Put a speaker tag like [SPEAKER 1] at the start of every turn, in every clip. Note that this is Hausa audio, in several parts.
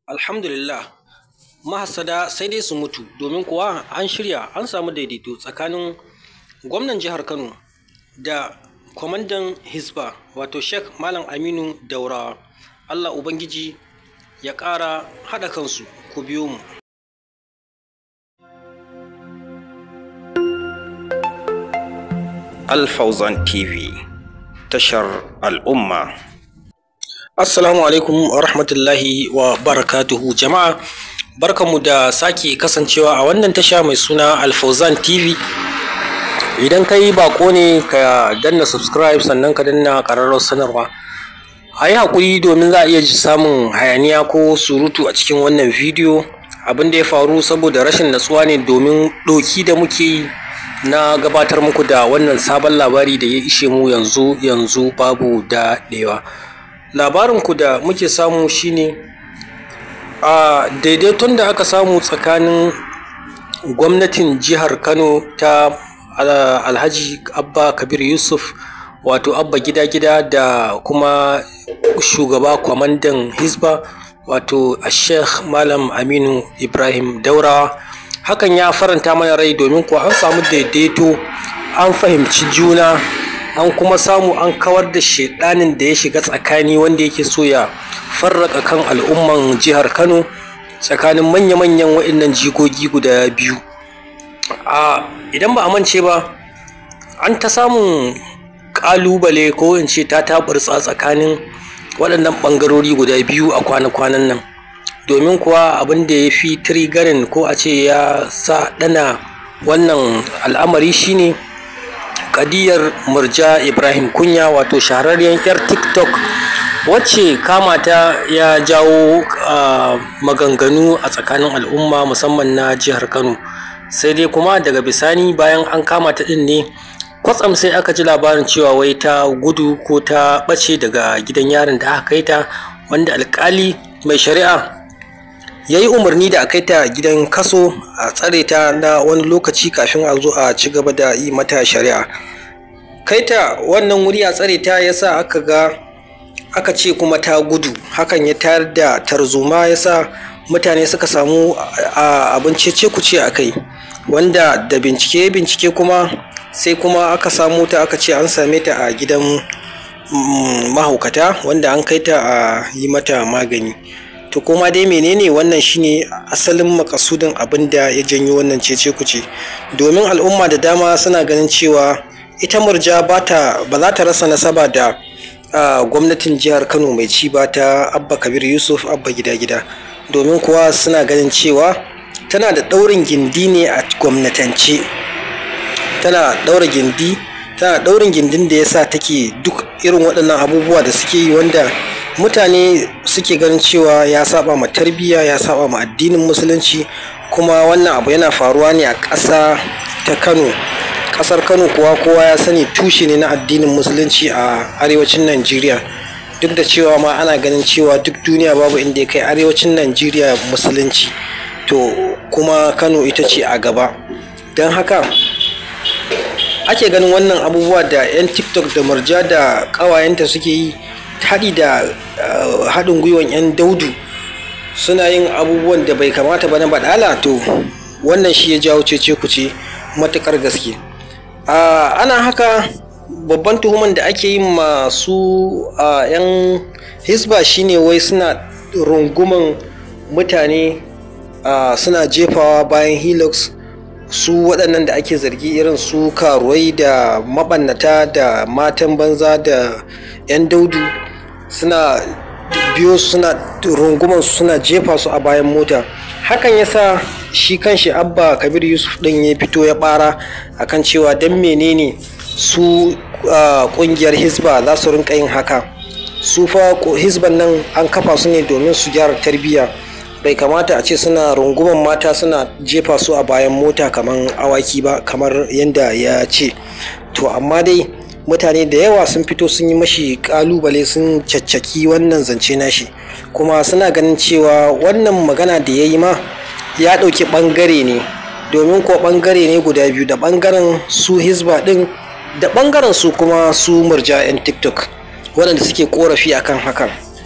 [SPEAKER 1] Alhamdulillah mahassada sai dai su mutu domin kuwa an shirya an samu daidaito tsakanin gwamnan jihar Kano da kwamandan Hisba wato Sheikh Malam Aminu Daurawa. Allah Ubangiji ya ƙara haɗa kansu ku biyo mu.
[SPEAKER 2] Alfauzan TV tashar al'umma.
[SPEAKER 1] Assalamu alaikum wa rahmatullahi wa barakatuhu jama'a barkanmu da sake kasancewa a wannan tasha mai suna Alfauzan TV. Idan ka yi bako ne ka danna subscribe sannan ka danna ƙararrawar sanarwa. A yi haƙuri domin za a iya samun hayaniya ko surutu a cikin wannan bidiyo abin da ya faru saboda rashin natsuwa ne domin ɗoki da muke yi na gabatar muku da wannan sabon labari da ya ishe mu yanzu yanzu babu daɗewa. Labarinku da muke samu shine a daidaiton da aka samu tsakanin gwamnatin jihar Kano ta Alhaji Abba Kabir Yusuf wato Abba gida gida da kuma shugaba kwamandan Hisba wato Sheikh Malam Aminu Ibrahim Daurawa hakan ya faranta mana rai domin kuwa an samu daidaito an fahimci juna an kuma samu an kawar da shedanin da ya shiga tsakani wanda yake so ya farraka kan al'umman jihar kano tsakanin manya-manyan waɗannan jigogi guda biyu a idan ba a mance ba an ta samun ƙalubale ko in ce ta taɓarsa tsakanin waɗannan ɓangarori guda biyu a kwana-kwanan nan domin kuwa abin da ya fi trigarin ko a ce ya sa ɗana wannan al'amari shine kadiyar murja ibrahim kunya wato shahararriyar yar tiktok wacce kamata ya jawo maganganu a tsakanin al'umma musamman na jihar kano sai dai kuma daga bisani bayan an kama ta ɗin ne kwatsam sai aka ji labarin cewa wai ta gudu ko ta ɓace daga gidan yarin da aka kai ta wanda alkali mai shari'a ya yi umarni da a kai ta gidan kaso a tsare ta na wani lokaci kafin a zo a ci gaba da yi mata shari'a kai ta wannan wuri a tsare ta ya sa aka ga aka ce kuma ta gudu hakan ya tayar da tarzoma ya sa mutane suka samu abin cece kuce a kai wanda da bincike bincike kuma sai kuma aka samu ta aka ce an same ta a gidan mahaukata wanda an kai ta a yi mata magani to kuma dai menene wannan shine asalin makasudin abin da ya janyo wannan cece kuce domin al'umma da dama suna ganin cewa ita murja ba za ta rasa nasaba da gwamnatin jihar kano mai ci ba ta abba kabir yusuf abba gida gida domin kuwa suna ganin cewa tana da ɗaurin gindi ne a gwamnatance tana ɗaura gindi tana ɗaurin gindin da ya sa take duk irin waɗannan abubuwa da suke yi wanda mutane suke ganin cewa ya saba ma tarbiyya ya saba ma addinin musulunci kuma wannan abu yana faruwa ne a ƙasa ta kano ƙasar kano kuwa kowa ya sani tushe ne na addinin musulunci a arewacin najeriya duk da cewa ma ana ganin cewa duk duniya babu inda ya kai arewacin najeriya musulunci to kuma kano ita ce a gaba don haka ake ganin wannan abubuwa da 'yan tiktok da murja da ƙawayenta suke yi haɗi da haɗin gwiwan 'yan daudu suna yin abubuwan da bai kamata ba na baɗala to wannan shi ya jawo cece kuce matuƙar gaske ana haka babban tuhuman da ake yin masu 'yan hisba shine wai suna runguman mutane suna jefawa bayan helix su waɗannan da ake zargi irin su karuwai da maɓannata da matan banza da 'yan daudu suna biyo suna runguman su suna jefa su a bayan mota hakan yasa shi kanshi abba kabir yusuf ɗin ya fito ya ɓara akan cewa don menene su ƙungiyar hisba za su rinka yin haka su fa hisban nan an kafa su ne domin su gyara tarbiyya bai kamata a ce suna runguman mata suna jefa su a bayan mota kamar awaki ba kamar yadda ya ce to amma dai mutane da yawa sun fito sun yi mashi kalubale sun caccaki wannan zance nashi kuma suna ganin cewa wannan magana da ya yi ma ya ɗauki ɓangare ne domin ko ɓangare ne guda biyu da ɓangaren su hisba ɗin da ɓangaren su kuma su murja 'yan tiktok waɗanda suke ƙorafi akan hakan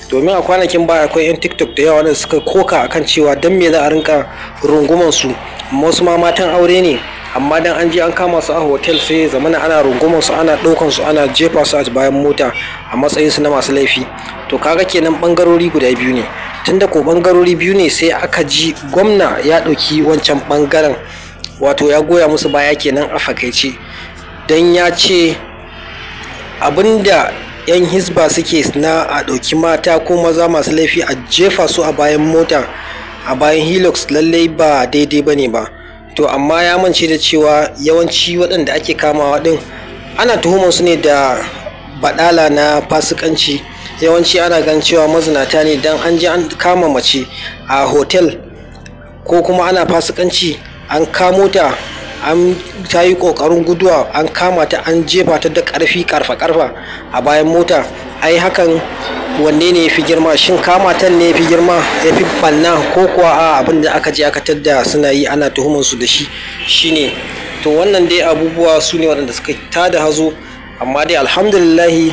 [SPEAKER 1] domin a kwanakin baya akwai 'yan tiktok da yawa da suka koka akan cewa don me za a rinka runguman su wasu ma matan aure ne amma dan an je an kama su a hotel sai zamana ana runguman su ana ɗaukan su ana jefa su a bayan mota a matsayin su na masu laifi to kaga kenan bangarori guda biyu ne tunda ko bangarori biyu ne sai aka ji gwamna ya ɗauki wancan bangaren wato ya goya musu baya kenan a fakaice don ya ce abinda 'yan hisba suke na a ɗauki mata ko maza masu laifi a jefa su a bayan mota a bayan hilux lallai ba daidai ba ne ba to amma ya mance da cewa yawanci waɗanda ake kamawa ɗin ana tuhumar su ne da baɗala na fasikanci yawanci ana gan cewa mazinata ne don an je an kama mace a hotel ko kuma ana fasikanci an kamo ta an ta yi kokarin guduwa an kama ta an jefa ta da karfi karfa karfa a bayan mota ai hakan wanne ne ya fi girma shin kama ta ne ya fi girma ya fi banna ko kuwa a abin da aka je aka tadda suna yi ana tuhumar su da shi shine to wannan dai abubuwa su ne waɗanda suka tada hazo amma dai alhamdulillahi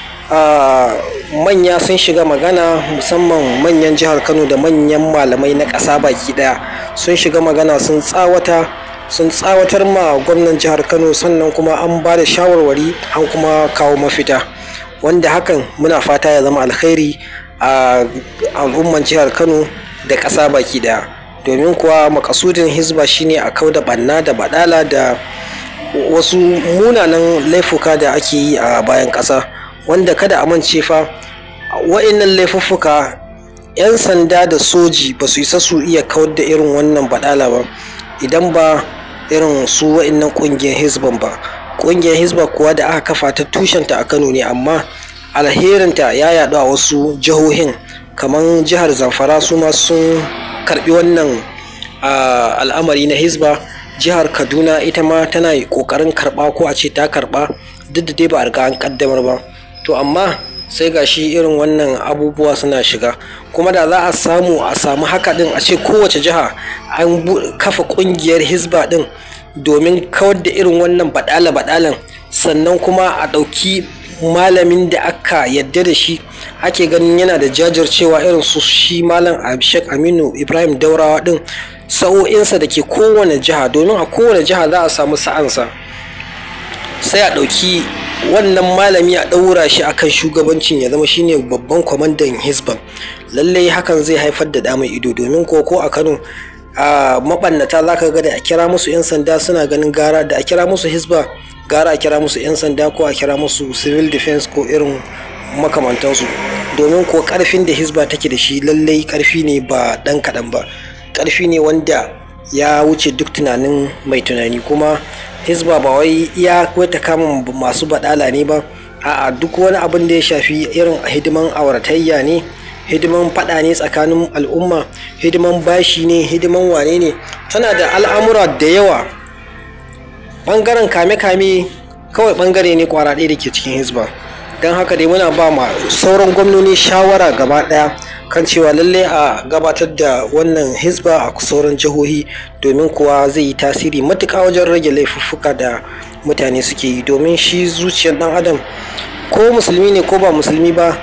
[SPEAKER 1] manya sun shiga magana musamman manyan jihar kano da manyan malamai na ƙasa baki ɗaya sun shiga magana sun tsawata sun tsawatar ma gwamnan jihar kano sannan kuma an ba da shawarwari an kuma kawo mafita wanda hakan muna fata ya zama alkhairi a al'umman jihar kano da ƙasa baki ɗaya domin kuwa makasudin hizba shine a kau da banna da badala da wasu munanan laifuka da ake yi a bayan ƙasa wanda kada a mance fa wa'innan laifuffuka 'yan sanda da soji ba su isa su iya kawar da irin wannan badala ba idan ba irin su wa'innan ƙungiyar hizban ba ƙungiyar hizba kuwa da aka kafa ta tushenta a kano ne amma alherinta ya yaɗu a wasu jihohin kamar jihar zamfara su ma sun karbi wannan al'amari na hizba jihar kaduna ita ma tana ƙoƙarin karɓa ko a ce ta karɓa duk da dai ba a riga an ƙaddamar ba to amma sai ga shi irin wannan abubuwa suna shiga kuma da za a samu a samu haka din a ce kowace jiha an kafa kungiyar hizba din domin kawar da irin wannan badala-badalan sannan kuma a ɗauki malamin da aka yadda da shi ake ganin yana da jajircewa irin su shi malam abishek aminu ibrahim daurawa din sa'o'insa da ke kowane jiha domin a kowane jiha za a samu sa'ansa sai a ɗauki wannan malami a ɗaura shi akan shugabancin ya zama shine babban kwamandan hisban lallai hakan zai haifar da damar ido domin ko ko a kano a mabannata za ka ga da a kira musu 'yan sanda suna ganin gara da a kira musu hisba gara a kira musu 'yan sanda ko a kira musu civil defense ko irin makamantansu domin ko karfin da hisba take da shi lallai karfi ne ba ɗan kaɗan ba karfi ne wanda ya wuce duk tunanin mai tunani kuma hizba ba wai iya ta kama masu badala ne ba a'a duk wani abin da ya shafi irin hidiman auratayya ne hidiman fada ne tsakanin al'umma hidiman bashi ne hidiman wane ne tana da al'amura da yawa bangaren kame-kame kawai bangare ne kwara ɗaya da ke cikin hizba don haka dai muna ba ma sauran gwamnoni shawara gaba ɗaya kan cewa lalle a gabatar da wannan hizba a sauran jihohi domin kuwa zai yi tasiri matuƙa wajen rage laifuffuka da mutane suke yi domin shi zuciyar ɗan adam ko musulmi ne ko ba musulmi ba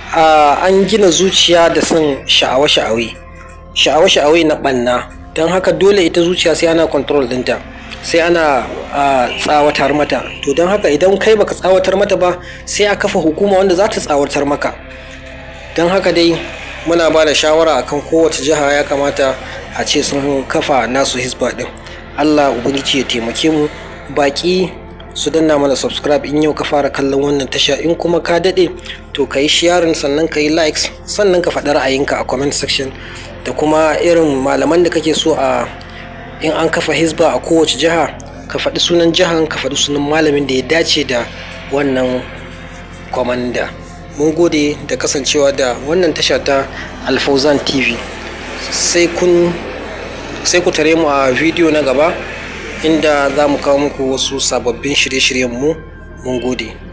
[SPEAKER 1] an gina zuciya da son sha'awa-sha'awai sha'awa-sha'awai na ɓanna don haka dole ita zuciya sai ana control ɗinta sai ana tsawatar mata to don haka idan kai baka tsawatar mata ba sai a kafa hukuma wanda za ta tsawatar maka don haka dai muna ba da shawara akan kowace jiha ya kamata a ce sun kafa nasu hisba din allah ubangiji ya taimake mu baki su danna mana subscribe in yau ka fara kallon wannan tasha in kuma ka dade to ka yi sharing sannan ka yi likes sannan ka faɗi ra'ayinka a comment section da kuma irin malaman da kake so a in an kafa hisba a kowace jiha ka faɗi sunan jihan ka faɗi sunan malamin da ya dace da wannan kwamanda. mun gode da kasancewa da wannan tasha ta alfauzan tv sai ku tare mu a bidiyo na gaba inda za mu kawo muku wasu sababbin shirye-shiryenmu mun gode